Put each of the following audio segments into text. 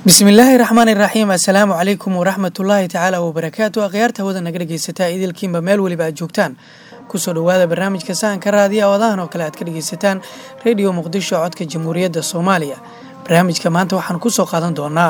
bismillaahi raxmaan iraxiim assalaamu calaykum waraxmatullaahi tacaala wabarakaatu akhyaarta hawada naga dhegeysataa idilkiinba meel weliba aad joogtaan kusoo dhowaada barnaamijka sahanka raadiya odahan oo kale aad ka dhegeysataan rediyo muqdisho codka jamhuuriyadda soomaaliya barnaamijka maanta waxaan kusoo qaadan doonaa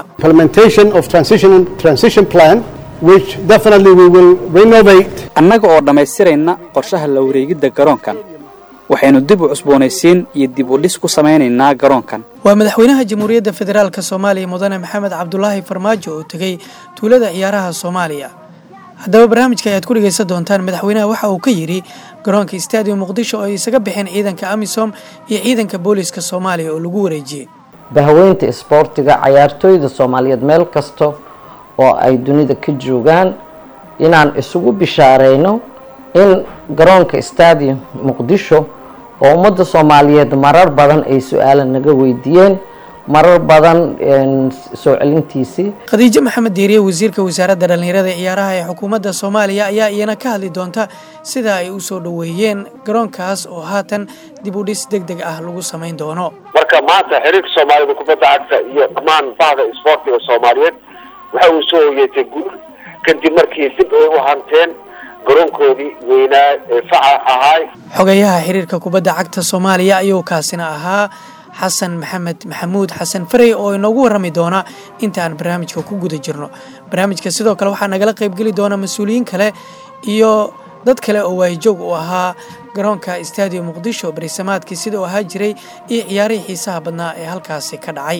annaga oo dhammaystirayna qorshaha la wareegidda garoonkan waxaynu dib u cusboonaysiin iyo dib u dhis ku samaynaynaa garoonkan waa madaxweynaha jamhuuriyadda federaalk soomaaliya mudane maxamed cabdulaahi farmaajo oo tegey tuulada ciyaaraha soomaaliya haddaba barnaamijka ayaad ku dhegaysan doontaan madaxweynaha waxa uu ka yidhi garoonka stadium muqdisho oo ay isaga baxeen ciidanka amisom iyo ciidanka booliiska soomaaliya oo lagu wareejiyey bahaweynta isboortiga cayaartooyda soomaaliyeed meel kasta oo ay dunida ka joogaan inaan isugu bishaareyno in garoonka stadium muqdisho oo ummadda soomaaliyeed marar badan ay su-aala naga weydiiyeen marar badan soo celintiisii khadiijo maxamed diiriye wasiirka wasaaradda dhallinyarada ee ciyaaraha ee xukuumadda soomaaliya ayaa iyana ka hadli doonta sida ay u soo dhoweeyeen garoonkaas oo haatan dib u dhis deg deg ah lagu samayn doono marka maanta xiriirka soomaalida kubadda cagta iyo dhammaan bahda isboortiga soomaaliyeed waxa uu soo hoyeetay guul kadib markii dib ay u hanteen garoonkoodii weynaa ee faca ahaay xogayaha xiriirka kubadda cagta soomaaliya ayuu kaasina ahaa xasan maxamed maxamuud xasan farey oo inoogu warrami doona inta aan barnaamijka ku guda jirno barnaamijka sidoo kale waxaa nagala qaybgeli doona mas-uuliyiin kale iyo dad kale oo waahijoog u ahaa garoonka stadium muqdisho barisamaadkii sida uu ahaa jiray iyo ciyaarihii xiisaha badnaa ee halkaasi ka dhacay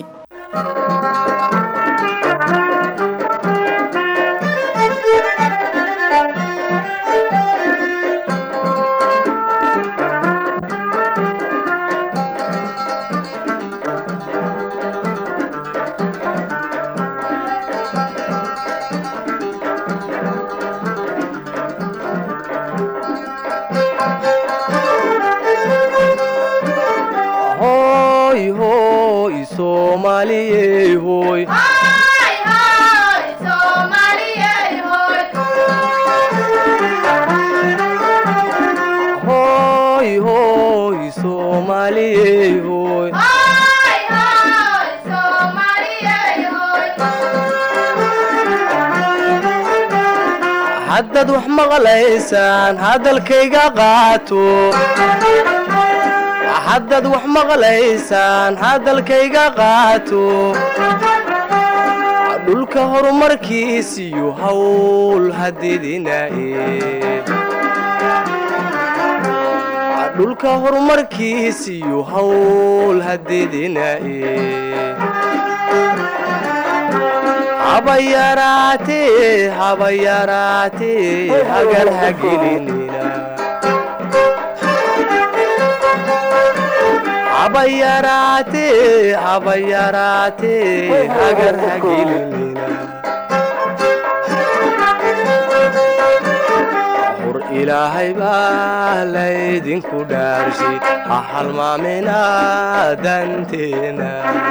haddaad wax maqlaysaan hadalkayga qaato haddaad wax maqlaysaan hadalkayga qaato dhulka horumarkiisiyo hawl hadidinaaye dhulka horumarkiisiyo hawl hadidinaaye habayaraatee habayaraatee hagar hagelinina habayaraatee habayaraatee hagar hagelinina hor ilaahay baa laydinku dhaarshay ha halmaamina danteena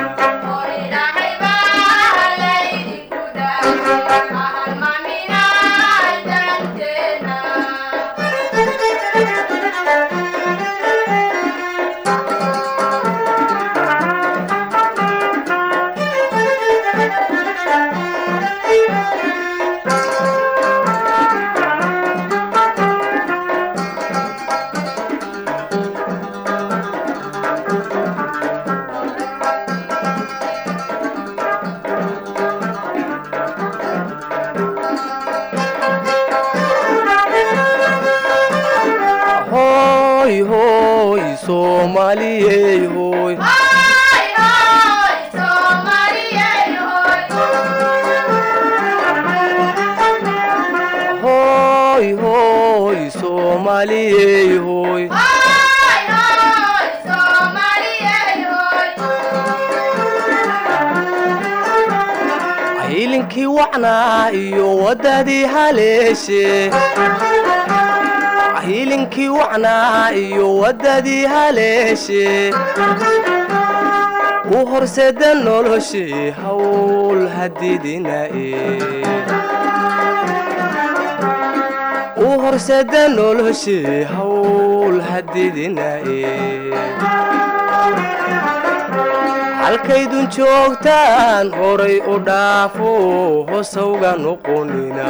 hilinkii wacnaa iyo wadadii haleeshe hilinkii wacnaa iyo wadadii haleeshe u horseeda noloshee hawl hadidinaaye u horseeda noloshee hawl hadidinaaye halkaydun joogtaan horay u dhaafo hosawga noqonina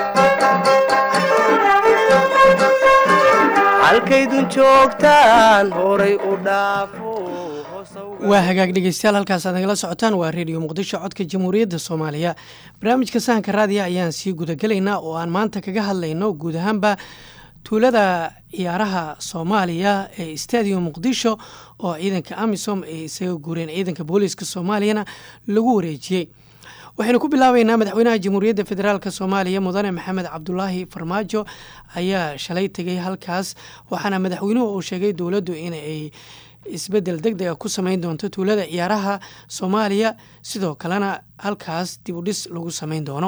halkaydun joogtaan horay u dhaafo waa hagaag dhegeystayaal halkaas aad nagala socotaan waa reediyo muqdisho codka jamhuuriyadda soomaaliya barnaamijka sahanka raadiya ayaan sii gudagelaynaa oo aan maanta kaga hadlayno guud ahaanba tuulada ciyaaraha soomaaliya ee stadium muqdisho oo ciidanka amisom ay isaga guureen ciidanka booliiska soomaaliyana lagu wareejiyey waxaynu ku bilaabeynaa madaxweynaha jamhuuriyadda federaalk soomaaliya mudane maxamed cabdulaahi farmaajo ayaa shalay tegay halkaas waxaana madaxweynuhu uu sheegay dowladdu inay isbedel deg dega ku sameyn doonto tuulada ciyaaraha soomaaliya sidoo kalena halkaas dib u dhis lagu sameyn doono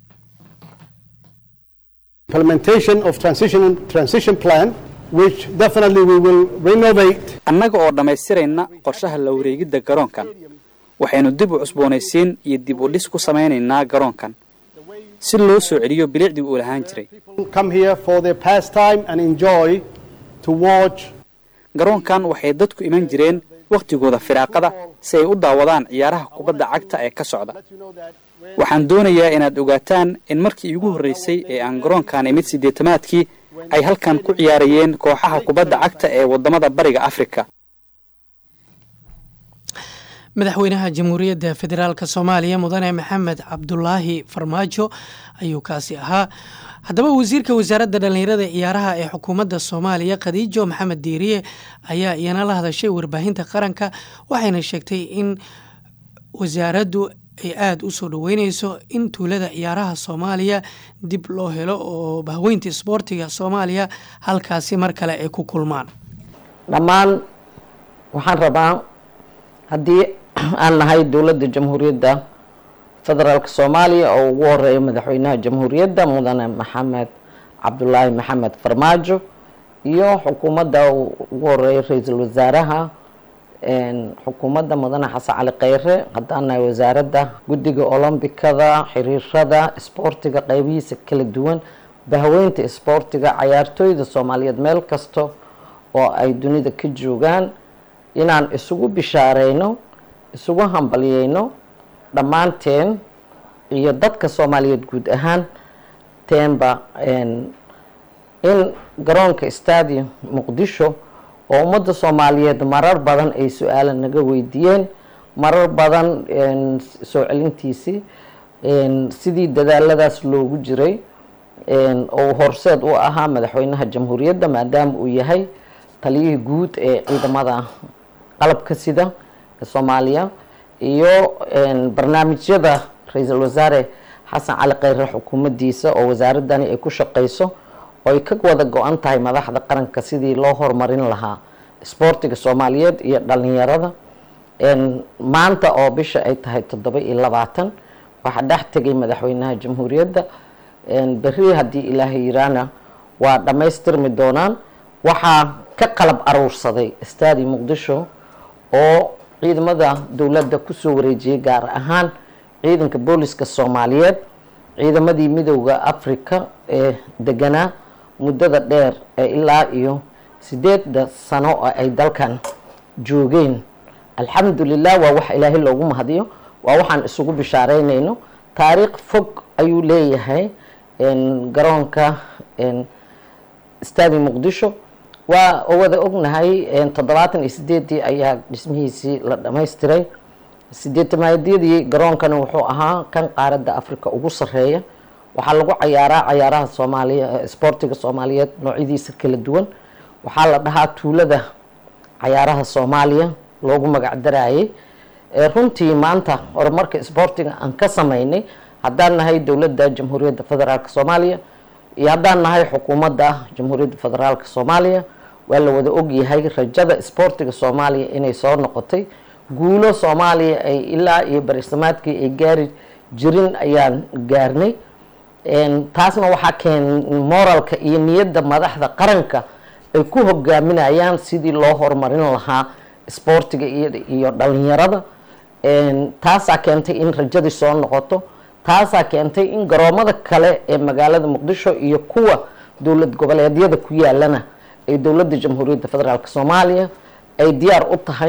implementation of transition transition plan which definitely we will renovate annaga oo dhammaystirayna qorshaha la wareegidda garoonkan waxaynu dib u cusboonaysiin iyo dib u dhis ku samaynaynaa garoonkan si loo soo celiyo bilicdii uu lahaan jiray come here for their pastime and enjoy to watch garoonkan waxay dadku iman jireen wakhtigooda firaaqada si ay u daawadaan ciyaaraha kubadda cagta ee ka socda waxaan doonayaa inaad ogaataan in markii iigu horraysay ee aan garoonkan imid siddeetamaadkii ay halkan ku ciyaarayeen kooxaha kubadda cagta ee waddamada bariga afrika madaxweynaha jamhuuriyadda federaalk soomaaliya mudane maxamed cabdulaahi farmaajo ayuu kaasi ahaa haddaba wasiirka wasaaradda dhallinyarada ciyaaraha ee xukuumadda soomaaliya khadiijo maxamed diiriye ayaa iyana la hadashay warbaahinta qaranka waxayna sheegtay in wasaaraddu ay aada u soo dhoweyneyso in tuulada ciyaaraha soomaaliya dib loo helo oo bahweynta isboortiga soomaaliya halkaasi mar kale ay ku kulmaan dhammaan waxaan rabaa haddii aan nahay dowladda jamhuuriyadda federaalk soomaaliya oo ugu horeeya madaxweynaha jamhuuriyadda mudane maxamed cabdulaahi maxamed farmaajo iyo xukuumadda ugu horeeya ra-iisul wasaaraha xukuumadda mudane xasan cali kheyre haddaan nahay wasaaradda guddiga olombikada xiriirada isboortiga qeybihiisa kala duwan bahweynta isboortiga cayaartooyda soomaaliyeed meel kasta oo ay dunida ka joogaan inaan isugu bishaareyno isugu hambalyeyno dhammaanteen iyo dadka soomaaliyeed guud ahaan teenba in garoonka stadium muqdisho oo ummadda soomaaliyeed marar badan ay su-aala naga weydiiyeen marar badan soo celintiisii sidii dadaaladaas loogu jiray oo horseed u ahaa madaxweynaha jamhuuriyadda maadaama uu yahay taliyihii guud ee ciidamada qalabka sida ee soomaaliya iyo barnaamijyada ra-iisul wasaare xasan cali kheyre xukuumaddiisa oo wasaaradani ay ku shaqeyso oo ay ka wada go-an tahay madaxda qaranka sidii loo horumarin lahaa isboortiga soomaaliyeed iyo dhalinyarada maanta oo bisha ay tahay toddoba iyo labaatan waxaa dhex tegay madaxweynaha jamhuuriyadda berri haddii ilaahay yiraana waa dhammaystirmi doonaan waxaa ka qalab aruursaday stadi muqdisho oo ciidamada dowladda kusoo wareejiyay gaar ahaan ciidanka booliska soomaaliyeed ciidamadii midowda africa ee deganaa muddada dheer ee ilaa iyo sideedda sano oo ay dalkan joogeen alxamdulilah waa wax ilaahay loogu mahadiyo waa waxaan isugu bishaareynayno taariikh fog ayuu leeyahay garoonka stadi muqdisho waa wada ognahay toddobaatan iyo sideedii ayaa dhismihiisii la dhamaystiray sideetamaadiyadii garoonkani wuxuu ahaa kan qaaradda africa ugu sareeya waxaa lagu cayaaraa cayaaraha soomaaliya isboortiga soomaaliyeed noocyadiisa kala duwan waxaa la dhahaa tuulada cayaaraha soomaaliya loogu magac darayay runtii maanta horumarka isboortiga aan ka sameynay haddaan nahay dowladda jamhuuriyadda federaalk soomaaliya iyo haddaan nahay xukuumadda jamhuuriyadda federaalk soomaaliya waa la wada ogyahay rajada isboortiga soomaaliya inay soo noqotay guulo soomaaliya ay ilaa iyo barisamaadkii ay gaari jirin ayaan gaarnay taasna waxaa keen moralka iyo niyadda madaxda qaranka ay ku hogaaminayaan sidii loo horumarin lahaa isboortiga iyo dhalinyarada taasaa keentay in rajadii soo noqoto taasaa keentay in garoomada kale ee magaalada muqdisho iyo kuwa dowlad goboleedyada ku yaalana ay dowladda jamhuuriyadda federaalk soomaaliya ay diyaar u tahay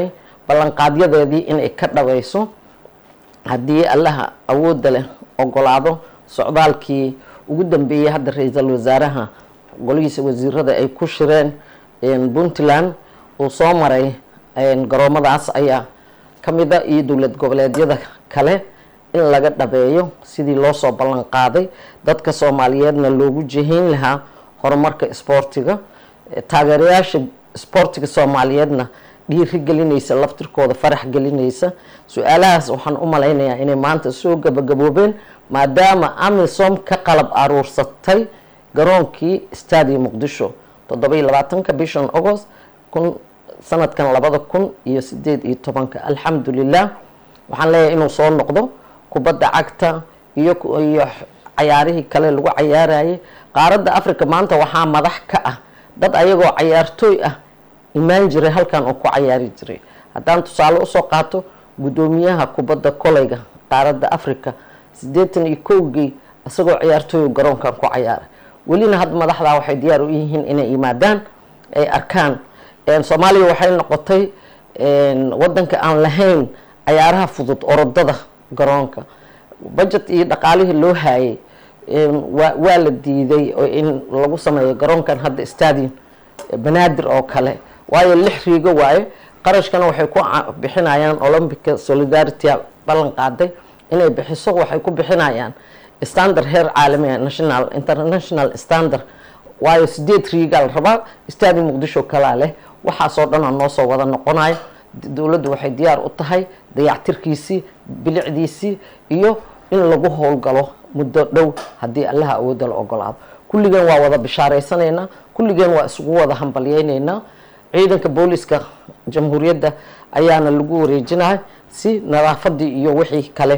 ballanqaadyadeedii inay ka dhaweyso haddii allaha awoodda leh ogolaado socdaalkii ugu dambeeyey hadda ra-iisul wasaaraha golihiisa wasiirada ay ku shireen puntland uu soo maray garoomadaas ayaa ka mida iyo dowlad goboleedyada kale in laga dhabeeyo sidii loo soo ballan qaaday dadka soomaaliyeedna loogu jihayn lahaa horumarka isboortiga taageerayaasha isboortiga soomaaliyeedna dhiiri gelinaysa laftirkooda farax gelinaysa su-aalahaas waxaan u malaynayaa inay maanta soo gabagaboobeen maadaama amisom ka qalab aruursatay garoonkii stadium muqdisho toddoba iyo labaatanka bishan agost kun sanadkan labada kun iyo sideed iyo tobanka alxamdulilah waxaan leeyahay inuu soo noqdo kubadda cagta iyo iyo cayaarihii kale lagu cayaarayay qaaradda africa maanta waxaa madax ka ah dad ayagoo cayaartooy ah imaan jiray halkan oo ku cayaari jiray haddaan tusaale usoo qaato guddoomiyaha kubadda koleyga qaaradda africa siddeetan iyo kowgii isagoo ciyaartooy garoonkan ku cayaaray welina hadda madaxdaa waxay diyaar u yihiin inay yimaadaan ay arkaan soomaaliya waxay noqotay wadanka aan lahayn cayaaraha fudud orodada garoonka budget iyo dhaqaalihii loo haayay waa la diiday in lagu sameeyo garoonkan hadda stadium banaadir oo kale waayo lix riigo waaye qarashkana waxay ku bixinayaan olympica solidarity ballan qaaday inay bixiso waxay ku bixinayaan standard heer caalamiga national international standard waayo sideed riigaa la rabaa stadium muqdisho kalaa leh waxaasoo dhan oo noo soo wada noqonayo dowladdu waxay diyaar u tahay dayactirkiisii bilicdiisii iyo in lagu howlgalo muddo dhow haddii allaha awoodda la ogolaado kulligeen waa wada bishaaraysanaynaa kulligeen waa isugu wada hambalyeynaynaa ciidanka booliska jamhuuriyadda ayaana lagu wareejinaya si nadaafadii iyo wixii kale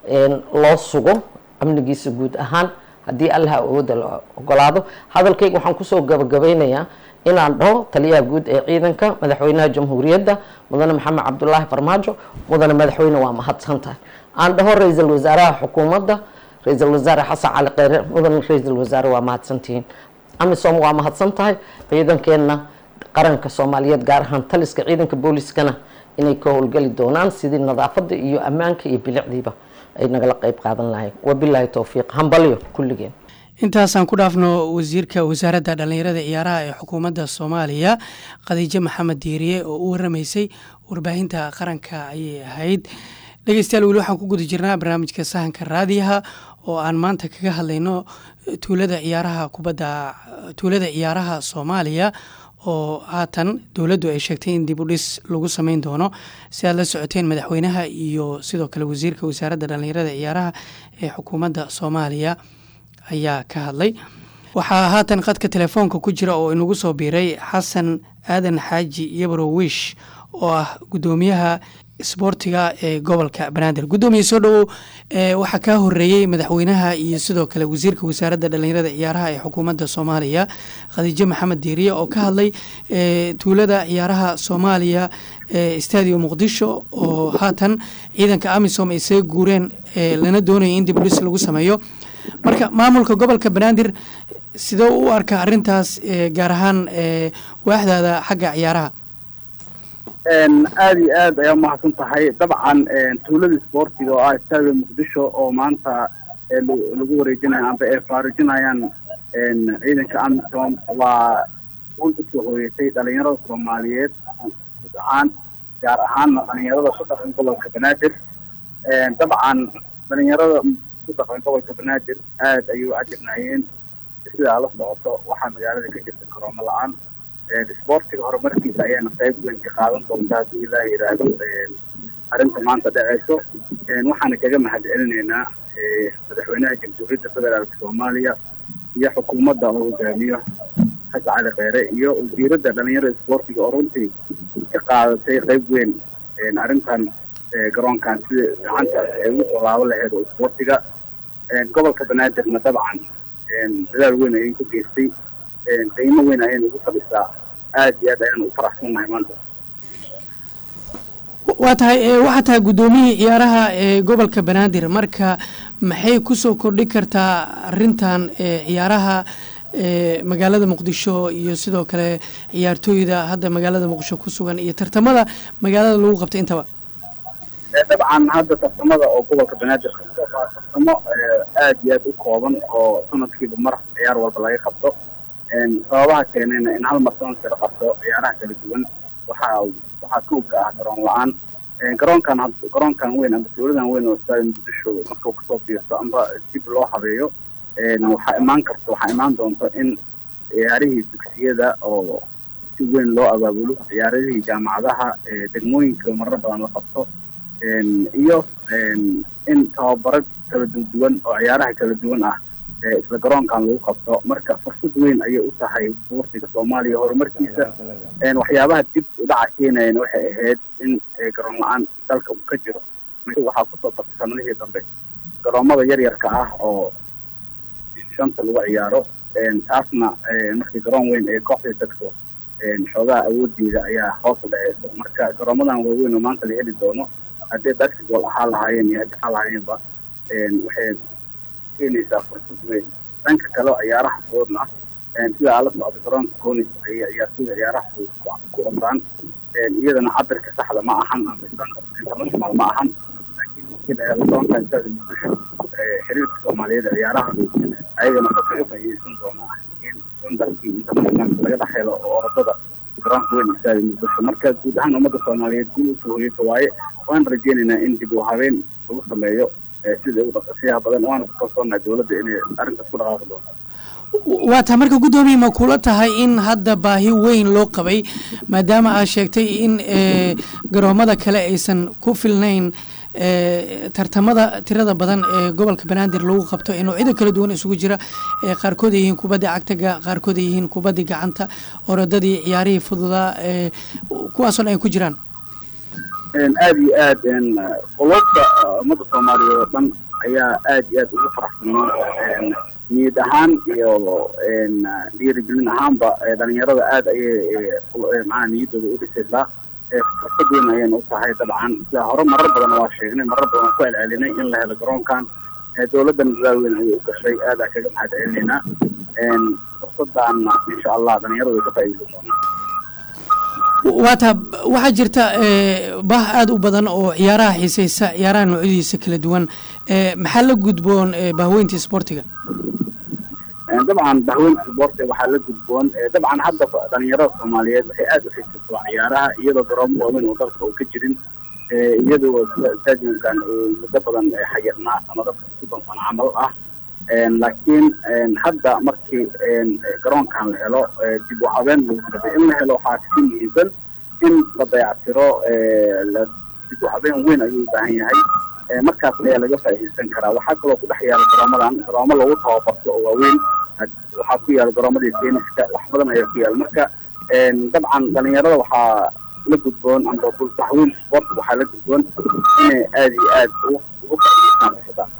loo sugo amnigiisa guud ahaan haddii allaha awoodda la ogolaado hadalkayga waxaan kusoo gabagabeynayaa inaan dhaho taliyaha guud ee ciidanka madaxweynaha jamhuuriyadda mudane maxamed cabdulaahi farmaajo mudane madaxweyne waa mahadsan tahay aan dhaho ra-iisul wasaaraha xukuumadda ra-iisul wasaare xasan cali kheyre mudane ra-iisul wasaare waa mahadsantihiin amisom waa mahadsan tahay ciidankeenna qaranka soomaaliyeed gaar ahaan taliska ciidanka booliskana inay ka howlgeli doonaan sidii nadaafadda iyo ammaanka iyo bilicdiiba ay nagala qeyb qaadan lahayn wabilaahi towfiiq hambalyo kulligeen intaasaan ku dhaafno wasiirka wasaaradda dhallinyarada ciyaaraha ee xukuumadda soomaaliya khadiijo maxamed diiriye oo u waramaysay warbaahinta qaranka ayay ahayd dhegeystayaal weli waxaan ku guda jirnaa barnaamijka sahanka raadiyaha oo aan maanta kaga hadlayno tuulada ciyaaraha kubadda tuulada ciyaaraha soomaaliya oo haatan dowladdu ay sheegtay in dib u dhis lagu sameyn doono si aad la socoteen madaxweynaha iyo sidoo kale wasiirka wasaaradda dhallinyarada ciyaaraha ee xukuumadda soomaaliya ayaa ka hadlay waxaa haatan khadka telefoonka ku jira oo inagu soo biiray xasan aadan xaaji yabro wish oo ah guddoomiyaha isboortiga ee gobolka banaadir guddoomiye soo dhowow waxaa kaa horeeyey madaxweynaha iyo sidoo kale wasiirka wasaaradda dhallinyarada ciyaaraha ee xukuumadda soomaaliya khadiijo maxamed diiriye oo ka hadlay tuulada ciyaaraha soomaaliya ee stadium muqdisho oo haatan ciidanka amisom ay saga guureen lana doonaya in dibudhis lagu sameeyo marka maamulka gobolka banaadir sidoo u arka arintaas gaar ahaan waaxdaada xagga ciyaaraha aada iyo aad ayaa umahadsan tahay dabcan tuulada isboortiga oo ah stadium muqdisho oo maanta lagu wareejinayo amba ay faarijinayaan ciidanka amisom waa guul usoo hooyeysay dhalinyarada soomaaliyeed guud ahaan gaar ahaanna dhalinyarada ku dhaqan gobolka banaadir dabcan dhalinyarada ku dhaqan gobolka banaadir aada ayay u cajabnaayeen sidaa la socoto waxaa magaalada ka jirta koroomo la-aan isboortiga horumarkiisa ayaana qayb weyn ka qaadan doonta haddii ilaah yidhaahdo arrinta maanta dhaceyso waxaana kaga mahad celinaynaa madaxweynaha jamhuuriyadda federaalka soomaaliya iyo xukuumadda oo hogaamiyo xasan cali kheyre iyo wasiiradda dhalinyarada isboortiga oo runtii ka qaadatay qayb weyn arrintan garoonkan sida gacanta ay ugu soo laabo laheyd oo isboortiga gobolka banaadirna dabcan dadaal weyn ayay ku geystay qiimo weyn ayayna ugu fadhisaa aada iyo aad ayaan u faraxsannahay maanta waa tahay waxaa tahay guddoomiyihii ciyaaraha ee gobolka banaadir marka maxay kusoo kordhi kartaa arintan ciyaaraha ee magaalada muqdisho iyo sidoo kale ciyaartooyda hadda magaalada muqdisho ku sugan iyo tartamada magaalada lagu qabta intaba dabcan hadda tartamada oo gobolka banaadir qabto waa tartamo aad iyo aad u kooban oo sanadkiiba mar ciyaar walba laga qabto sababaha keenayna in hal mar sanadkii la qabto ciyaaraha kala duwan waxaa waxaa koobka ah garoon la-aan garoonkan garoonkan weyn amba dowladan weyn oo stadium muqdisho markuu kasoo biirto amba dib loo habeeyo waxaa imaan karta waxaa imaan doonta in ciyaarihii dugsiyada oo si weyn loo abaabulo ciyaaradihii jaamacadaha degmooyinka marar badan la qabto iyo in tababaro kala duwan oo ciyaaraha kala duwan ah isla garoonkan lagu qabto marka fursad weyn ayay u tahay sportiga soomaaliya horumarkiisa waxyaabaha dib udhaca keenayana waxay ahayd in garoon la-aan dalka uu ka jiro waxaa kusoo bartay sanadihii dambe garoomada yaryarka ah oo shanta lagu ciyaaro taasna markii garoon weyn ee kooxdii tagto xoogaha awoodeeda ayaa hoos u dhaceysa marka garoomadan waaweyn oo maanta la heli doono haddii basketball ahaa lahaayeen iyo haddii ahaa lahaayeenba waxay keenaysaa fursad weyn dhanka kale ciyaaraha fududna sida aala socda garoonka conis ayay ciyaartooyda ciyaaraha fudud ku ordaan iyadana cabirka saxda ma ahan international ma ahan laakiin garoonkan sida muqdisho xiriirka soomaaliyeed ee ciyaaraha fudud ayagana waxay uga faa'iideysan doonaa in standardkii internationalka laga dhex helo oo orodada garoonka weyn istaadi muqdisho marka guud ahaan ummadda soomaaliyeed guul usoo hoyata waaye waan rajeynaynaa in dib u habeen lagu sameeyo sida ugu dhaqasiyaha badan waana ku kalsoonahay dowladda inay arrintaas ku dhaqaaqi doonto waa taa marka guddoomiye ma kula tahay in hadda baahi weyn loo qabay maadaama aad sheegtay in garoomada kale aysan ku filnayn tartamada tirada badan ee gobolka banaadir lagu qabto ee noocyada kala duwan isugu jira qaarkood ay yihiin kubadda cagtaga qaarkood ay yihiin kubaddii gacanta orodadii ciyaarihii fududaa kuwaasoo dhan ay ku jiraan aada iyo aad qolobta ummadda soomaaliyeed oo dhan ayaa aad iyo aad ugu faraxsan niyad ahaan iyo dhiirigelin ahaanba dhalinyarada aada ayay macaa niyaddooda u dhisaysaa fursad weyn ayayna u tahay dabcan sida hore marar badan waa sheegnay marar badan ku celcelinay in la helo garoonkan dowladdan dadaal weyn ayay u gashay aada kaga mahad celinaynaa fursadaana insha allah dhalinyaradu way ka faa'iideysan doonaan waa taa waxaa jirta bah aada u badan oo ciyaaraha xiiseysa ciyaaraha noocyadiisa kala duwan maxaa la gudboon bahweynta isboortiga dabcan bahweynta isboortiga waxaa la gudboon dabcan hadda dhalinyarada soomaaliyeed waxay aada u xiisaysaa ciyaaraha iyadoo garoomo waaweyn oo dalka uu ka jirin iyadoo sida stadiumkan uu muddo badan xayirnaa ama dadka soddon sano camal ah laakiin hadda markii garoonkan la helo dib u habeen lagu sabay in la helo waxaa kasii muhiimsan in la dayactiro dib u habeen weyn ayuu u baahan yahay markaas ayaa laga faa'iideysan karaa waxaa kaloo ku dhex yaala garoomadan garoomo lagu tababarto oo waaweyn waxaa ku yaala garoomadii tenniska wax badan ayaa ku yaala marka dabcan dhalinyarada waxaa la gudboon amba bahweyn sportka waxaa la gudboon inay aada iyo aad ugu faa'iideystaan fursadaan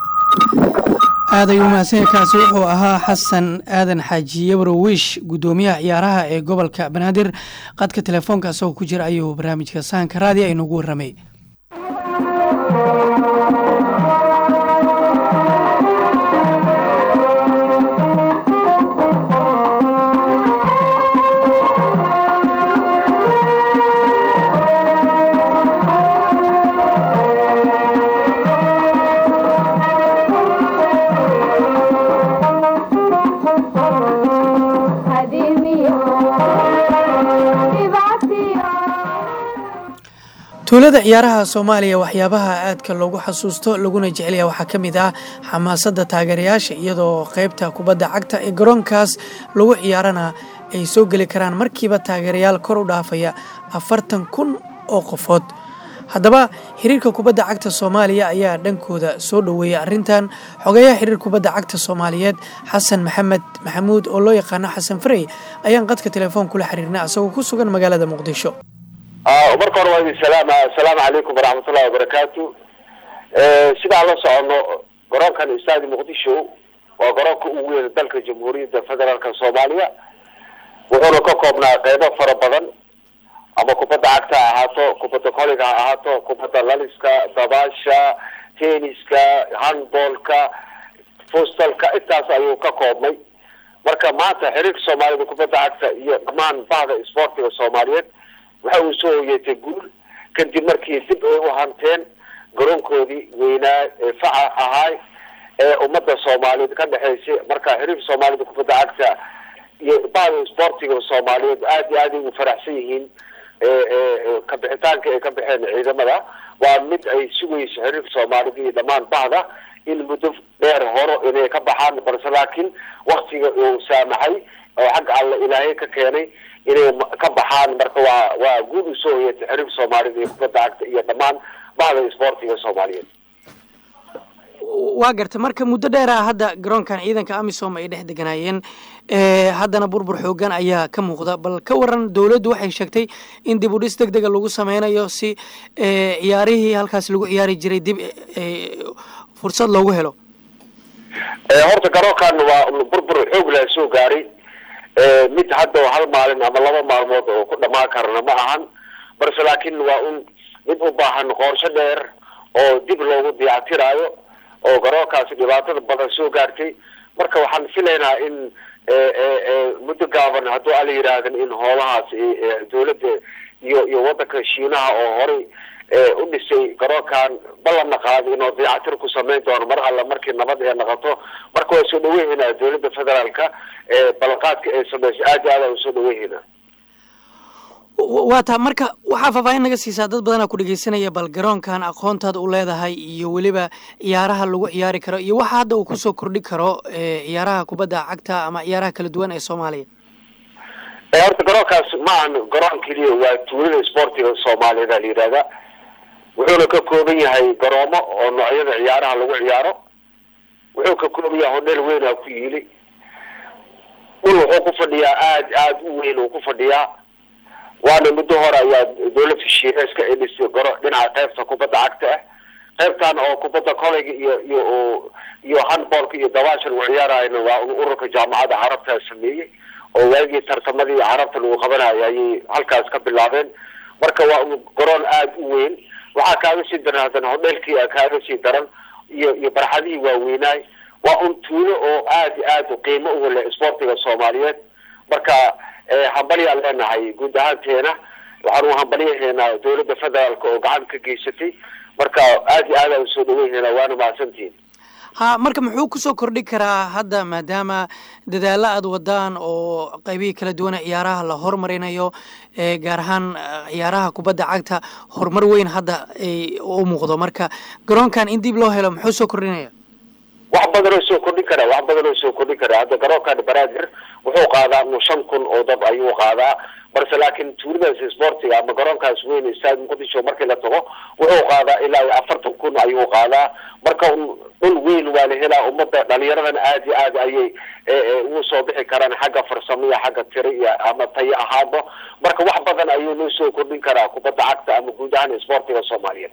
aad ayuu mahadsan kaasi wuxuu ahaa xasan aadan xaaji yabrowish guddoomiyaha ciyaaraha ee gobolka banaadir qadka telefoonka isagoo ku jira ayuu barnaamijka sahanka raadiya aynugu warramay tuulada ciyaaraha soomaaliya waxyaabaha aadka loogu xasuusto laguna jecelyaha waxaa ka mid ah xamaasadda taageerayaasha iyadoo qeybta kubadda cagta ee garoonkaas lagu ciyaarana ay soo geli karaan markiiba taageerayaal kor u dhaafaya afartan kun oo qofood haddaba xiriirka kubadda cagta soomaaliya ayaa dhankooda soo dhoweeyay arrintan xogeeyaha xiriir kubadda cagta soomaaliyeed xasan maxamed maxamuud oo loo yaqaano xasan farey ayaan qadka telefoon kula xiriirnay asagoo ku sugan magaalada muqdisho marka hore waa idin salaama assalaamu calaykum waraxmatullahi wabarakaatu sidaan la socono garoonkan istaadi muqdisho waa garoonka ugu weyn dalka jamhuuriyadda federaalka soomaaliya wuxuuna ka koobnaa qeybo fara badan ama kubadda cagta ha ahaato kubadda koliga ha ahaato kubadda laliska dabaasha tenniska handballka fustalka intaas ayuu ka koobnay marka maanta xiriirka soomaalida kubadda cagta iyo dhammaan bahda isboortiga soomaaliyeed waxa uu soo hoyeetay guul kadib markii dib ay u hanteen garoonkoodii weynaa ee faca ahaay ee ummadda soomaaliyeed ka dhexaysay marka xiriirka soomaalida kubadda cagta iyo bahda isboortiga soomaaliyeed aada iyo aad ay ugu faraxsan yihiin ka bixitaanka ay ka baxeen ciidamada waa mid ay sugayso xiriirka soomaalida iyo dhammaan bahda in muddo dheer horo inay ka baxaan balse laakiin waktiga uu saamaxay oo xagga alla ilaahay ka keenay inay ka baxaan marka waa waa guud usoo hoyatay xiriirka soomaalida iyo kubadda cagta iyo dhammaan bahda isboortiga soomaaliyeed waa garta marka muddo dheeraha hadda garoonkan ciidanka amisom ay dhex deganaayeen haddana burbur xoogan ayaa ka muuqda bal ka waran dowladdu waxay sheegtay in dib u dhis deg dega lagu sameynayo si ciyaarihii halkaas lagu ciyaari jiray dib fursad loogu helo horta garoonkan waa burbur xoog leh soo gaaray mid hadda hal maalin ama laba maalmood oo ku dhamaan karana ma ahan balse laakiin waa un mid u baahan qorsho dheer oo dib loogu diyactiraayo oo garoonkaasi dhibaatada badan soo gaartay marka waxaan filaynaa in muddo gaaban hadduu ala yidhaahdan in hoolahaas dowladda iyo iyo wadanka shiinaha oo horay u dhisay garoonkan ballanna qaaday inuu dayactir ku samayn doono mar alla markii nabad ee noqoto marka waa soo dhaweynaa dowladda federaalka ballanqaadka ay samaysay aad iyo aad aan usoo dhaweynaa waa taa marka waxaa faahfaahin naga siisaa dad badanaa ku dhegeysanaya bal garoonkan aqoontaad u leedahay iyo weliba ciyaaraha lagu ciyaari karo iyo waxa hadda uu kusoo kordhi karo ciyaaraha kubadda cagta ama ciyaaraha kala duwan ee soomaaliya horta garoonkaas ma ahan garoon keliya waa tuulada sportiga soomaaliyeed a la yidhahda wuxuuna ka kooban yahay garoomo oo noocyada ciyaaraha lagu ciyaaro wuxuu ka kooban yahay hodheel weynaa ku yiili dhul wuxuu ku fadhiyaa aada aada u weyn uu ku fadhiyaa waana muddo hore ayaa dowladda shiineeska ay dhistay garo dhinaca qaybta kubadda cagta ah qaybtan oo kubadda koleyga iyo iyo iyo handballka iyo dabaasha lagu ciyaarayna waa ururka jaamacadda carabtaa sameeyey oo waagii tartamadii carabta lagu qabanayo ayay halkaas ka bilaabeen marka waa garoon aada u weyn waxaa kaaga sii daran haddana hodheelkii kaaga sii daran iyo iyo barxadihii waaweynaay waa un tuulo oo aada iyo aad qiimo uga leh sportiga soomaaliyeed marka hambalyaan leenahay guud ahaanteena waxaan u hambalyahaynaa dowladda federaalka oo gacan ka geysatay marka aada iyo aad aan usoo dhaweynayna waana mahadsantihin ha marka muxuu kusoo kordhi karaa hadda maadaama dadaalo aad wadaan oo qaybihii kala duwana ciyaaraha la hormarinayo gaar ahaan ciyaaraha kubadda cagta horumar weyn hadda u muuqdo marka garoonkan in dib loo helo muxuu soo kordhinaya wax badan oo soo kordhin karaa wax badan oo soo kordhin karaa hadda garoonkan baraadir wuxuu qaadaa uu shan kun oo dab ayuu qaadaa balse laakiin tuuladaas sportiga ama garoonkaas weyn staad muqdisho markii la tago wuxuu qaadaa ilaa iyo afartan kun ayuu qaadaa marka dhul weyn waa la helaa ummadda dhalinyaradana aada iyo aad ayay ugu soo bixi karaan xagga farsamo iyo xagga tiri iyo ama tayo ahaanba marka wax badan ayuu noo soo kordhin karaa kubadda cagta ama guud ahaan sportiga soomaaliyeed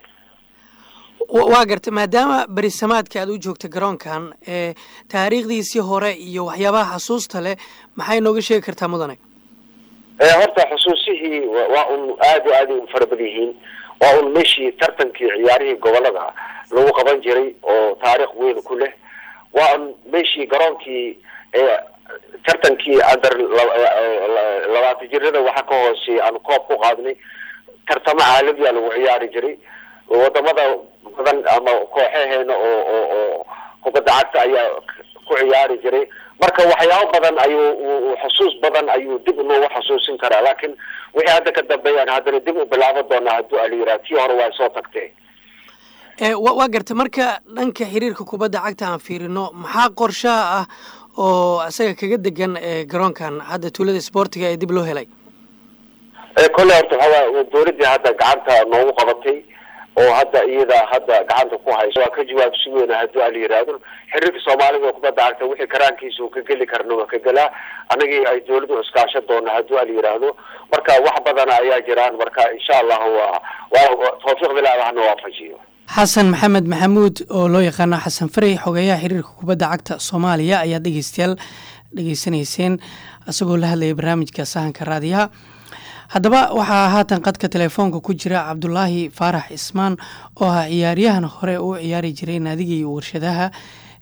waa garta maadaama berisamaadka aad u joogta garoonkan taariikhdiisii hore iyo waxyaabaha xasuusta leh maxay nooga sheegi kartaa mudane horta xusuusihii waa un aada iyo aad ay u fara badan yihiin waa un meeshii tartankii ciyaarihii gobolada lagu qaban jiray oo taariikh weyn ku leh waa un meeshii garoonkii tartankii under labaatan jirada waxa ka hooseeya aan koob ku qaadnay tartamo caalamiya lagu ciyaari jiray wadamada badan ama kooxaheena oo oo oo kubadda cagta ayaa ku ciyaari jiray marka waxyaabo badan ayuu xusuus badan ayuu dib noogu xasuusin karaa laakiin wixii hadda ka dambeeyaan haddana dib u bilaaban doonaa hadduu alayiraha tii hore waa soo tagtee waa garta marka dhanka xiriirka kubadda cagta aan fiirino maxaa qorshaha ah oo isaga kaga degan garoonkan hadda tuulada sportiga ee dib loo helay kolle horta waxaa dowladdii hadda gacanta noogu qabatay oo hadda iyada hadda gacanta ku hayso waa ka jawaab sugeyna haddii ala yihahdo xiriirka soomaalida oo kubadda cagta wixii karaankiisa uu ka geli karna waa ka gelaa anagii ay dowladdu iskaashan doona haddii ala yihahdo marka wax badana ayaa jiraan marka insha allahu waa waa tawfiiqda ilahi waxna waafajiyo xasan maxamed maxamuud oo loo yaqaano xasan farey xogeeyaha xiriirka kubadda cagta soomaaliya ayaa dhegeystayaal dhegeysanayseen isagoo la hadlayay barnaamijka sahanka raadiyaha haddaba waxaa haatan qadka telefoonka ku jira cabdulaahi faarax ismaan oo ah ciyaaryahan hore u ciyaari jiray naadigii warshadaha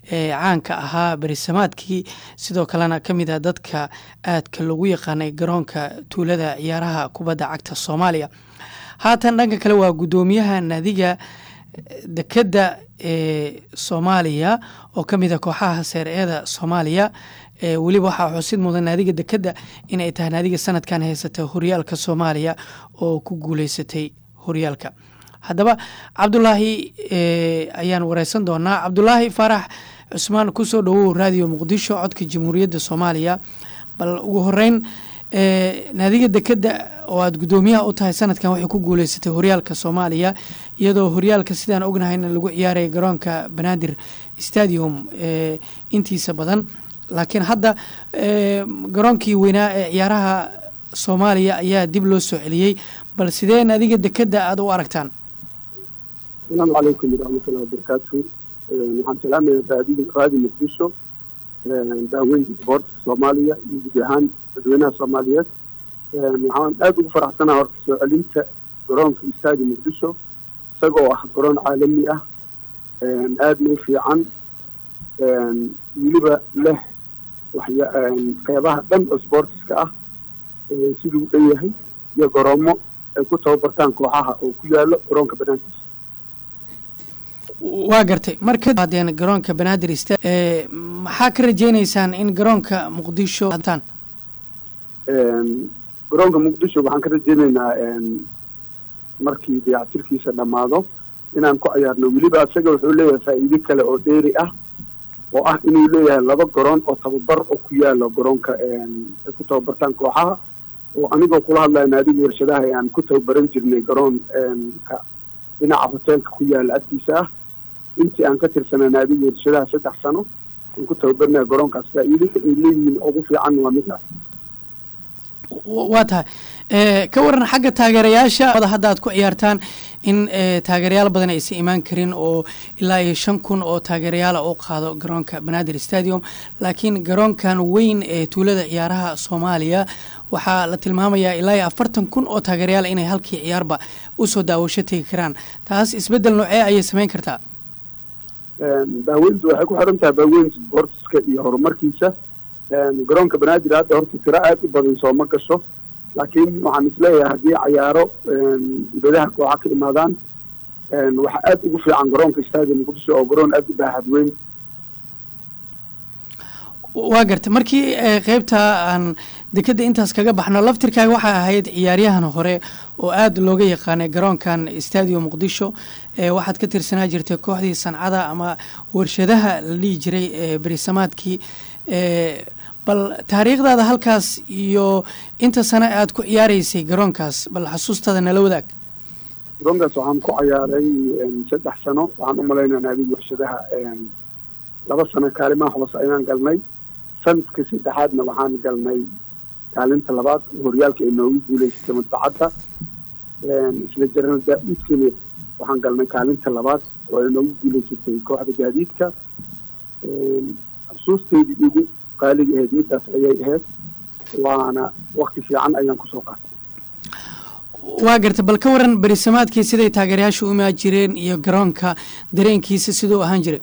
ee caanka ahaa berisamaadkii sidoo kalena ka mid ah dadka aadka loogu yaqaanay garoonka tuulada ciyaaraha kubadda cagta soomaaliya haatan dhanka kale waa guddoomiyaha naadiga dekedda ee soomaaliya oo ka mid a kooxaha seer-eeda soomaaliya ee weliba waxaa xusid mudan naadiga dekedda inay tahay naadiga sanadkan haysata horyaalka soomaaliya oo ku guuleysatay horyaalka haddaba cabdulaahi ayaan wareysan doonaa cabdulaahi faarax cusmaan kusoo dhawow raadiyo muqdisho codka jamhuuriyadda soomaaliya bal ugu horeyn naadiga dekedda oo aada guddoomiyaha u tahay sanadkan waxay ku guuleysatay horyaalka soomaaliya iyadoo horyaalka sidaan ognahayna lagu ciyaaraya garoonka banaadir stadium intiisa badan laakiin hadda garoonkii weynaa ee ciyaaraha soomaaliya ayaa dib loo soo celiyey bal sidee naadiga dekedda aada u aragtaan asalaamu calaykum waraxmatullahi wabarakaatu waxaan salaamaya raadi raadi muqdisho daaweynta isboortka soomaaliya iyo guud ahaan dadweynaha soomaaliyeed waxaan aada ugu faraxsanaha horta soo celinta garoonka istaadi muqdisho isagoo ah garoon caalami ah aadna u fiican weliba leh waxya qeybaha dhan oo sboortiska ah siduu u dhan yahay iyo garoomo ay ku tababartaan kooxaha oo ku yaalo garoonka banaankiisa waa gartay marka hadeen garoonka banaadir sta maxaa ka rajeyneysaan in garoonka muqdisho hataan garoonka muqdisho waxaan ka rajeyneynaa markii dayactirkiisa dhammaado inaan ku ciyaarno weliba isaga wuxuu leeyahay faa'iido kale oo dheeri ah oo ah inuu leeyahay laba garoon oo tababar oo ku yaalo garoonka ay ku tababartaan kooxaha oo anigoo kula hadlaya naadiga warshadaha aan ku tababaran jirnay garoonka dhinaca hoteelka ku yaala agtiisa ah intii aan ka tirsanaa naadiga warshadaha saddex sano aan ku tababarnaya garoonkaas faa'iido ay leeyihiin ugu fiican waa midaas waa tahay ka waran xagga taageerayaasha hadda aad ku ciyaartaan in taageerayaal badan aysan imaan karin oo ilaa iyo shan kun oo taageerayaala u qaado garoonka banaadir stadium laakiin garoonkan weyn ee tuulada ciyaaraha soomaaliya waxaa la tilmaamayaa ilaa iyo afartan kun oo taageerayaal inay halkii ciyaarba usoo daawasho tegi karaan taas isbeddel noocee ayay samayn kartaa daaweyntu waxay ku xiran tahay daaweynta sportiska iyo horumarkiisa garoonka banaadir hadda horta tiro aada u badan sooma gasho laakiin waxaan isleeyahay haddii cayaaro dibadaha kooxa ka imaadaan waxaa aada ugu fiican garoonka stadium muqdisho oo garoon aada u baaxad weyn waa gartay markii qeybta aan dekedda intaas kaga baxno laftirkaaga waxay ahayd ciyaaryahan hore oo aada looga yaqaanay garoonkan stadium muqdisho waxaad ka tirsanaa jirtay kooxdii sancada ama warshadaha la dhihi jiray berisamaadkii bal taariikhdaada halkaas iyo inta sano aad ku ciyaareysay garoonkaas bal xasuustaada nala wadaag garoonkaas waxaan ku ciyaaray saddex sano waxaan u malaynaa naadiga warshadaha laba sano kaalimaha hoose ayaan galnay sanadka saddexaadna waxaan galnay kaalinta labaad horyaalka ay noogu guuleysatay madbacadda isla jaranal daa-uudkana waxaan galnay kaalinta labaad oo ay noogu guuleysatay kooxda gaadiidka xusuusteydii igu qaaliga ahayd midaas ayay ahayd waana wakti fiican ayaan kusoo qaatay waa garta bal ka waran berisamaadkii siday taageerayaasha u imaan jireen iyo garoonka dareenkiisa siduu ahaan jiray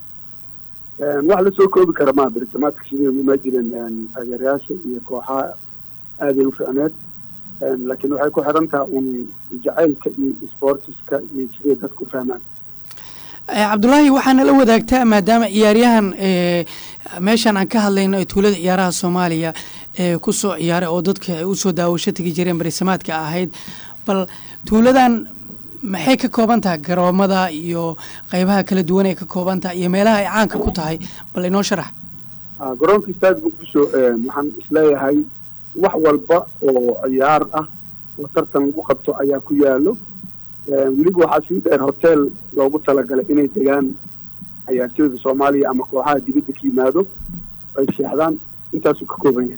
wax lasoo koobi kara maa berisamaadka siday u imaan jireen taageerayaasha iyo kooxaha aaday u ficneed laakiin waxay ku xiran taha un jacaylka iyo sportiska iyo siday dadku fahmaan cabdulaahi waxaana la wadaagtaa maadaama ciyaaryahan meeshan aan ka hadlayno ee tuulada ciyaaraha soomaaliya ee kusoo ciyaaray oo dadka ay usoo daawasho tegi jireen berisamaadka ahayd bal tuuladan maxay ka kooban tahay garoomada iyo qeybaha kala duwan ee ka kooban tahay iyo meelaha ay caanka ku tahay bal inoo sharax garoonka istaadi muqdisho waxaan isleeyahay wax walba oo ciyaar ah oo tartan lagu qabto ayaa ku yaalo weliba waxaa sii dheer hotel loogu talagalay inay degaan ciyaartooyda soomaaliya ama kooxaha dibadda ka yimaado ay seexdaan intaasuu ka kooban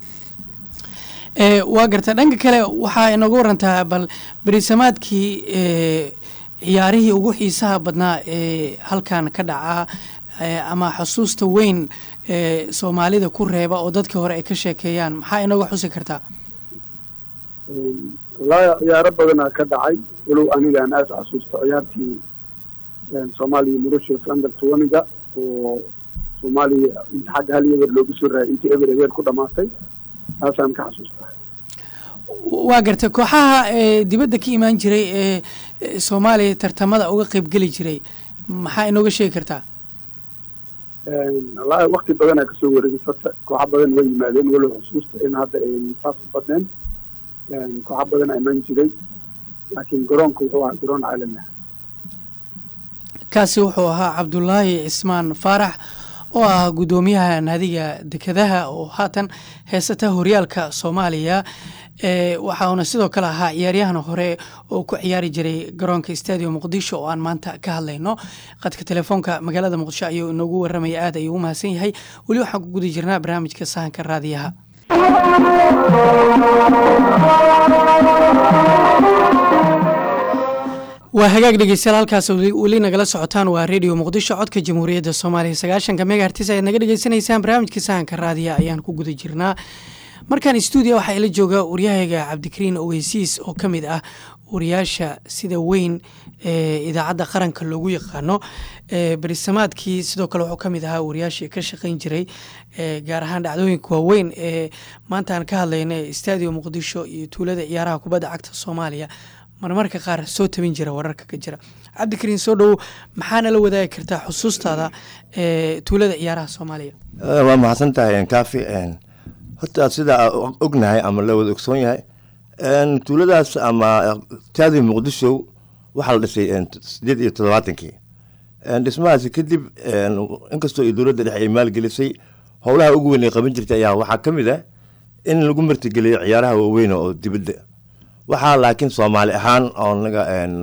yahay waa garta dhanka kale waxaa inagu warantaa bal berisamaadkii ciyaarihii ugu xiisaha badnaa ee halkan ka dhacaa ama xusuusta weyn ee soomaalida ku reeba oo dadkii hore ay ka sheekeeyaan maxaa inaga xusi kartaa wallaahi ciyaaro badanaa ka dhacay walow aniga aan aada xasuusto ciyaartii soomaaliya murashios under twaniga oo soomaaliya inta xagga hal eber loogu soo raayay intii eber eber ku dhamaatay taasaan ka xasuustaa waa gartay kooxaha ee dibadda ka imaan jiray ee ee soomaaliya tartamada uga qeybgeli jiray maxaa inooga sheegi kartaa wallaahi wakti badanaa kasoo wareegay fata kooxa badan way yimaadeen walow xusuusta in hadda saas u badneen kooxa badanaa imaan jiray laakiin garoonka wuxuu ahaa garoon caalami ah kaasi wuxuu ahaa cabdulaahi cismaan faarax oo ah guddoomiyaha naadiga dekedaha oo haatan heesata horyaalka soomaaliya ee waxauna sidoo kale ahaa ciyaaryahan hore oo ku ciyaari jiray garoonka stadium muqdisho oo aan maanta ka hadlayno qadka telefoonka magaalada muqdisho ayuu inoogu waramaya aad ayuu u mahadsan yahay weli waxaan ku guda jirnaa barnaamijka sahanka raadiyaha waa hagaag dhegeystayaal halkaas weli nagala socotaan waa redio muqdisho codka jamhuuriyadda soomaaliya sagaashanka megahertis ayaad naga dhegeysanaysaan barnaamijka sahanka raadiya ayaan ku guda jirnaa markaan stuudiya waxaa ila jooga waryahayga cabdikariin oweysiis oo ka mid ah wariyaasha sida weyn ee idaacadda qaranka loogu yaqaano berisamaadkii sidoo kale wuxuu ka mid ahaa wariyaashii ka shaqayn jiray gaar ahaan dhacdooyinka waaweyn ee maanta aan ka hadlayna ee stadium muqdisho iyo tuulada ciyaaraha kubadda cagta soomaaliya marmarka qaar soo tabin jira wararka ka jira cabdikariin soo dhowow maxaana la wadaagi kartaa xusuustaada ee tuulada ciyaaraha soomaaliya waa mahadsan tahay kaafi horta sida ognahay ama la wada ogsoon yahay tuuladaas ama taadi muqdisho waxaa la dhisay sideed iyo toddobaatankii dhismahaasi kadib inkastoo dowladda dhexe ay maalgelisay howlaha ugu weyn ay qaban jirtay ayaa waxaa ka mid ah in lagu martigeliyo ciyaaraha waaweyn oo dibadda waxaa laakiin soomaali ahaan oo naga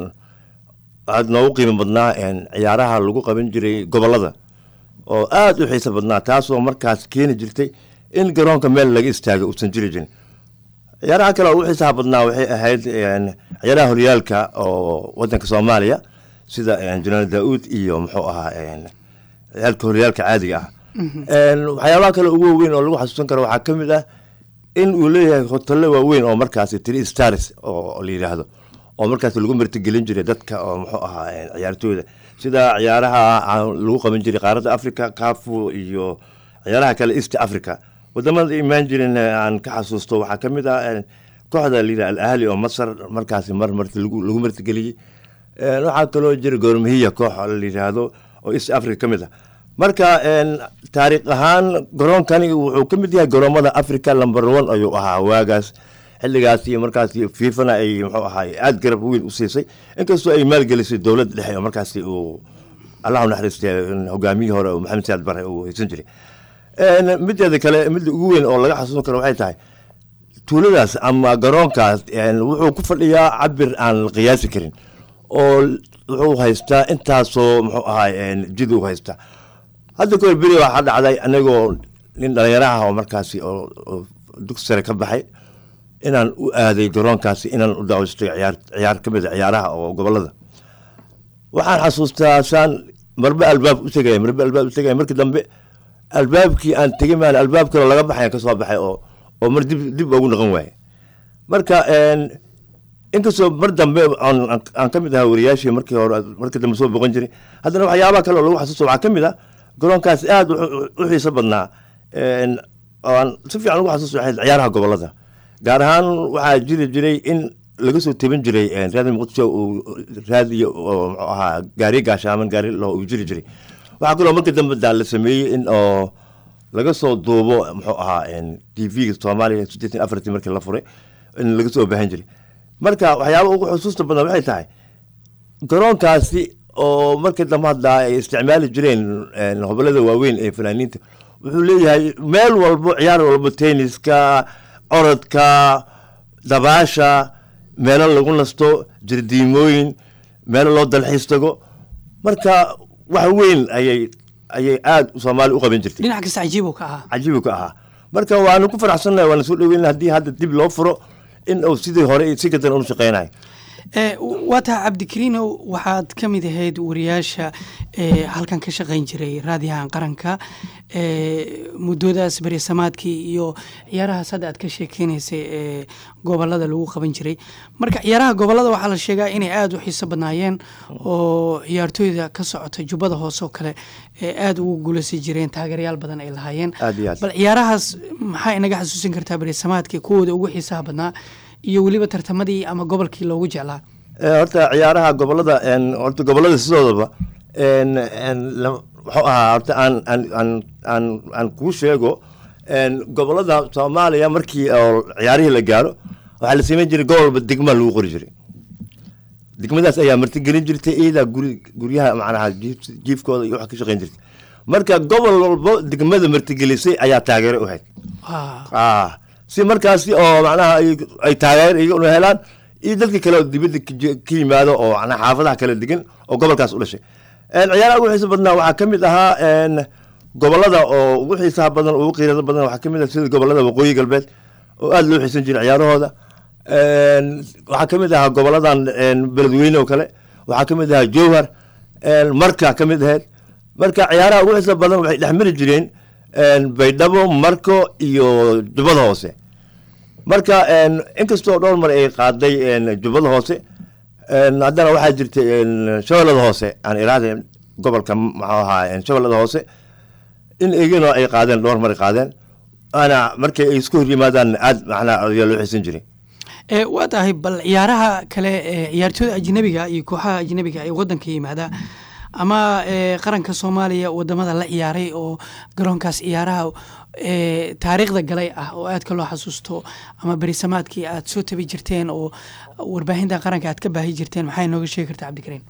aad noogu qiimo badnaa ciyaaraha lagu qaban jiray gobolada oo aada u xiiso badnaa taasoo markaas keeni jirtay in garoonka meel laga istaago uusan jiri jirin ciyaaraha kale oo ugu xiisaha badnaa waxay ahayd ciyaaraha horyaalka oo wadanka soomaaliya sida janaal daa-uud iyo muxuu ahaa ciyaalka horyaalka caadiga ah waxyaabaha kale ugu waaweyn oo lagu xasuusan karo waxaa ka mid ah in uu leeyahay hotelle waaweyn oo markaasi three stars oo la yidhaahdo oo markaas lagu martigelin jiray dadka oo muxuu ahaa ciyaartooyda sida ciyaaraha lagu qaban jiray qaaradda africa cafu iyo ciyaaraha kale east africa wadamada imaan jirin aan ka xasuusto waxaa ka mid ah kooxda layidhah al ahli oo masar markaasi mar marti lagu martigeliyey waxaa kaloo jira goormahiya koox la yidhaahdo oo east africa ka mid ah marka taariikh ahaan garoonkani wuxuu ka mid yahay garoomada africa number one ayuu ahaa waagaas xilligaas iyo markaas fiifana ay muxuu ahaay aada garab weyn u siisay inkastoo ay maalgelisay dowladda dhexe oo markaasi uu allahu naxariistay hogaamiyihii hore oo maxamed saad bare uu haysan jiray mideeda kale midda ugu weyn oo laga xasuusan karo waxay tahay tuuladaas ama garoonkaas wuxuu ku fadhiyaa cabir aan la qiyaasi karin oo wuxuu haystaa intaasoo muxuu ahaay jid uu haystaa hadda kahor beri waxaa dhacday anagoo nin dhalinyaraha oo markaasi oo dugsi sare ka baxay inaan u aaday garoonkaasi inaan u daawastay ciyaar ciyaar ka mid a ciyaaraha oo gobolada waxaan xasuustaa saan marbe albaab u tegaya marbe albaab u tegaya markii dambe albaabkii aan tegay maan albaab kaloo laga baxay ka soo baxay oo oo mar dib dib ugu noqon waaye marka inkastoo mar dambe aan ka mid ahaa wariyaashii markii hore markii dambe soo boqon jiray haddana waxyaabaha kale oo lagu xasuusto waxaa ka mid ah garoonkaas aada u xiiso badnaa oo aan si fiican ugu xasuusto waxay ciyaaraha gobolada gaar ahaan waxaa jiri jiray in laga soo tebin jiray raadi muqdisho uu raadiyo oo muxuu ahaa gaari gaashaaman gaari loo uu jiri jiray waxaa kaloo markii dambe daa la sameeyey in oo laga soo duubo muxuu ahaa t v-ga soomaaliya siddeetan afartii markii la furay in laga soo baahan jiray marka waxyaaba ugu xusuusta badan waxay tahay garoonkaasi oo markii dambe haddaa ay isticmaali jireen hobolada waaweyn ee fanaaniinta wuxuu leeyahay meel walbo ciyaar walbo tenniska orodka dabaasha meelo lagu nasto jardiimooyin meelo loo dalxiis tago marka wax weyn ayay ayay aada soomaali u qaban jirtay dhinac kasta cajiibu ka ahaa cajiibu ka ahaa marka waanu ku faraxsannahay waana soo dhaweyn haddii hadda dib loo furo in uu sidii hore si kadan unu shaqeynayo Eh, w- waa tahay cabdikariinow waxaad ka mid ahayd wariyaasha eh, halkan ka shaqayn jiray raadiyahan qaranka eh, muddoodaas berisamaadkii iyo ciyaarahaas hadda aad ka sheekeynaysay ee gobolada lagu qaban jiray marka ciyaaraha gobolada waxaa la sheegaa inay aada u xiiso badnaayeen oo ciyaartooyda ka socota jubbada hoose oo kale ee aada ugu guuleysan jireen taageerayaal badan ay lahaayeen Aad iyo aad. bal ciyaarahaas maxaa inaga xasuusin kartaa berisamaadkii kuwooda ugu xiisaha badnaa iyo weliba tartamadii ama gobolkii loogu jeclaa Eh, horta ciyaaraha gobolada en, horta gobolada sidoodaba en, en, la- wuxuu ahaa horta aan aan aan aan aan kuu sheego en, gobolada soomaaliya markii oo ciyaarihii la gaaro waxaa la sameyn jiray gobol walba degma lagu qori jiray degmadaas ayaa martigelin jirtay iyadaa guri guryaha macnaha jiif- jiifkooda iyo wax ka shaqeyn jirtay marka gobol walbo degmada martigelisay ayaa taageero u hayd ah si markaasi oo macnaha ay- ay taageer iyaguna helaan iyo dadka kale oo dibadda ka ji- ka yimaado oo macnaha xaafadaha kala degan oo gobolkaas u dhashay En, ciyaaraha ugu xiisa badnaa waxaa ka mid ahaa en, gobolada oo ugu xiisaha badan ugu qiirada badan waxaa ka mid ah sida gobolada waqooyi galbeed oo aada loo xiisan jiray ciyaarahooda En, waxaa ka mid ahaa goboladan en, beledweyne oo kale waxaa ka mid ahaa jowhar en, marka ka mid ahayd marka ciyaaraha ugu xiisa badan waxay dhex mari jireen en, baydhabo marko iyo jubbada hoose marka en, inkastoo dhowr mar ay qaaday en, jubbada hoose en, haddana waxaa jirtay en, shabeellada hoose aan iraahda gobolka maxuu ahaa en, shabeellada hoose in iyaguna ay qaadeen dhowr mar ay qaadeen ana markay ay isku hor yimaadaan aad macnaha ayaa loo xiisan jiray ee waa tahay bal ciyaaraha kale ee ciyaartooyda ajnabiga iyo kooxaha ajnabiga ee wadanka yimaada ama ee qaranka soomaaliya wadamada la ciyaaray oo garoonkaas ciyaaraha ee taariikhda galay ah oo aadka loo xasuusto ama berisamaadkii aad soo tabi jirteen oo warbaahinta qaranka aad ka baahi jirteen maxay nooga sheegi kartaa cabdikariin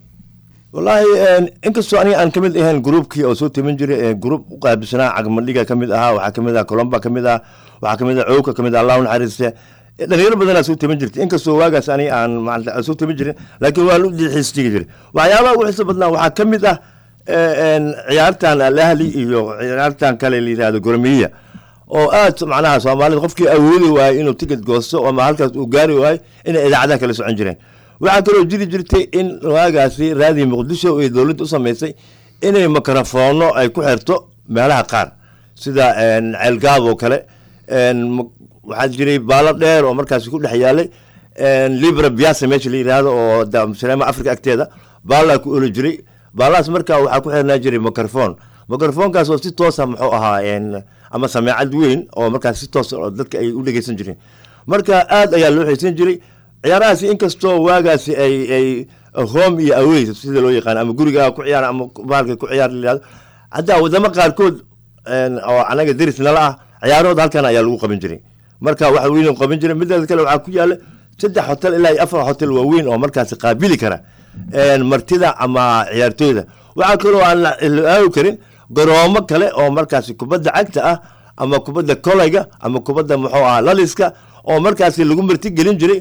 wallaahi en, inkastoo aniga aan kamid ahayn gruubkii oo soo timin jiray ee gruub u qaabilsanaa cagmadhiga kamid ahaa waxaa kamid ah colomba kamid ah waxaa kamid ah cowka kamid ah allah u naxariiste Eh, dhalinyaro badanaa soo timin jirtay inkastoo waagaas aniga aan maarata aan soo timin jirin laakiin waa lu xiisjigi jiray waxyaabaha ugu xiisa badnaa waxaa kamid ah eh, en, ciyaartan alahli iyo ciyaartan kale la yihahdo gormiya oo aad macnaha soomaalida qofkii awoodi waayey inuu ticket goosto ama halkaas uu gaari waayo inay idaacadaha kala socon jireen waxaa kaloo jiri jirtay in waagaasi raadii muqdisho ay dowladda u samaysay inay mikrofoono ay ku xirto meelaha qaar sida en, ceelgaab oo kale en, m- waxaa jiray baalo dheer oo markaasi ku dhex yaalay en, libra biasa meesha la yidhaahdo oo da- saleema africa agteeda baalaa ku oli jiray baalahaas markaa waxaa ku xirnaa jiray microphone microphonekaas oo si toosa muxuu ahaa en, ama sameecad weyn oo markaas si toos oo dadka ay u dhegeysan jireen marka aad ayaa loo xiisan jiray ciyaarahaasi inkastoo waagaasi ay ay home iyo away sida loo yaqaan ama gurigaa ku ciyaar ama bahalka ku ciyaar la yihahdo hadda wadamo qaarkood en, oo anaga deris nala ah ciyaarahooda halkan ayaa lagu qaban jiray marka wax weyn qaban jiray mideeda kale waxaa ku yaala saddex hotel ilaa iyo afar hotel waaweyn oo markaasi qaabili kara en, martida ama ciyaartooyda waxaa kaloo aan la la aawi karin garoomo kale oo markaasi kubadda cagta ah ama kubadda kolayga ama kubadda muxuu ahaa laliska oo markaasi lagu marti gelin jiray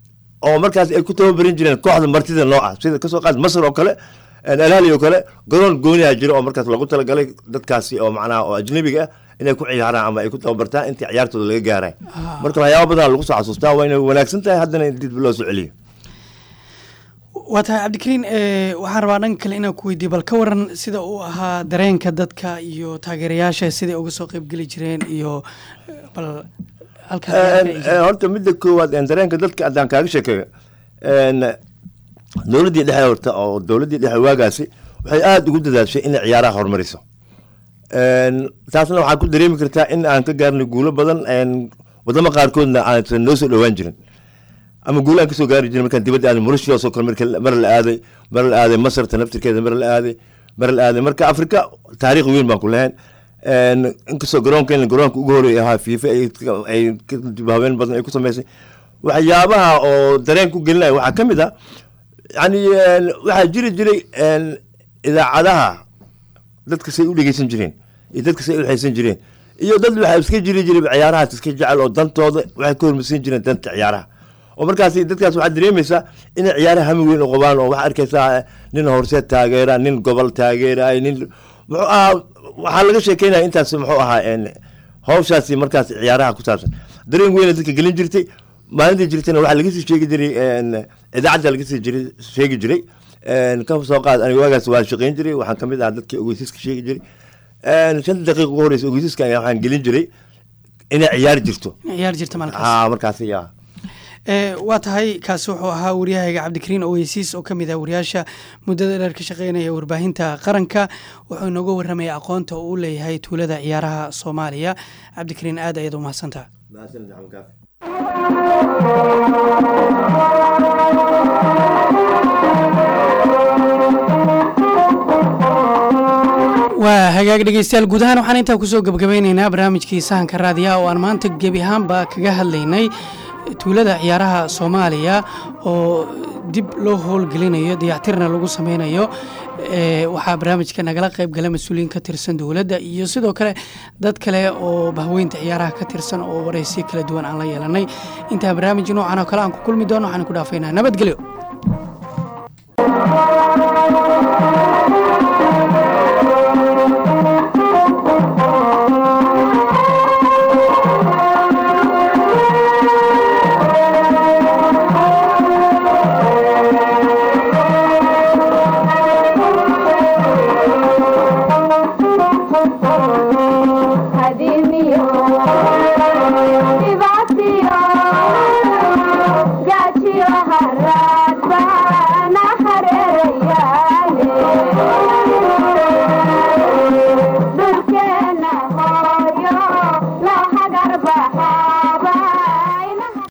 oo markaas ay ku tababarin jireen kooxda martida nooca sida kasoo qaad masr oo kale alhali oo kale garoon gooniha jiro oo markaas lagu talagalay dadkaasi oo macnaha oo ajnabiga ah inay ku ciyaaraan ama ay ku tababartaan intii ciyaartooda laga gaaray marka waxyaaba badan lagu soo xasuustaa waa inay wanaagsan tahay haddana in dib loo soo celiyo waa tahay cabdikariin ee, waxaan rabaa dhanka kale inaan ku weydiiyo bal ka waran sida uu ahaa dareenka dadka iyo taageerayaasha siday uga soo qeybgeli jireen iyo eh, bal halkaa En, en, horta midda koowaad en, dareenka dadka haddaan kaaga sheekeeyo en, dowladdii dhexe horta oo dowladdii dhexe waagaasi waxay aada ugu dadaashay inay ciyaaraha horumariso En, taasna waxaa ku dareemi kartaa in aan ka gaarnay guulo badan en, wadamo qaarkoodna aansan noo soo dhowaan jirin ama guulo aan kasoo gaari jirin markaan dibadda aaday mauritius oo kale marka mar la aaday mar la aaday masarta naftirkeeda mar la aaday mar la aaday marka afrika taariikh weyn baan ku lahayn En, inkastoo garoonkeena garoonka ugu horeey ahaa fiifa ay ay ka dib habeen badan ay ku sameysay waxyaabaha oo dareen ku gelinaya waxaa ka mid ah yani en, waxaa jiri jiray en, idaacadaha dadka say u dhegeysan jireen iyo dadka say u xeysan jireen iyo dad waxaa iska jiri jiray ciyaarahaas iska jecel oo dantooda waxay ka hormarsan jireen danta ciyaaraha oo markaas dadkaas waxaad dareemaysaa inay ciyaaraha hami weyn u qabaan oo waxaa arkaysaa nin horseed taageera nin gobol taageera nin muxuu ahaa waxaa laga sheekeynaya intaas muxuu ahaa en, hawshaasi markaas ciyaaraha ku saabsan dareen weyna dadka gelin jirtay maalintii jirtayna waxaa laga sii sheegi jiray en, idaacadda laga sii jiray sheegi jiray Een, ka soo qaad aniga waagaas waa shaqayn jiray waxaan ka mid ahaa dadkii ogeysiska sheegi jiray Een, shan daqiiqa ugu horeysa ogeysiska ayaa waxaan gelin jiray inay ciyaar jirto ciyaar jirta maalinkaas haa markaas yaa Ee, waa tahay kaasi wuxuu ahaa waryahayga cabdikariin oweysiis oo ka mid ah wariyaasha muddada dheer ka shaqeynaya warbaahinta qaranka wuxuu inooga warramaya aqoonta uu u leeyahay tuulada ciyaaraha soomaaliya cabdikariin aad ayaad u mahadsantaha mahadsanid maxamed kaafi waa hagaag dhegeystayaal guud ahaan waxaan intaa kusoo gebagabeyneynaa barnaamijkii sahanka raadiyaha oo aan maanta gebi ahaanba kaga hadlaynay tuulada ciyaaraha soomaaliya oo dib loo howlgelinayo dayactirna lagu sameynayo ee, waxaa barnaamijka nagala qayb gala mas-uuliyiin ka tirsan dowladda iyo sidoo kale dad kale oo bahweynta ciyaaraha ka tirsan oo waraysiyo kala duwan aan la yeelanay intaa barnaamij noocan oo kale aan ku kulmi doono waxaan ku dhaafaynaa nabadgelyo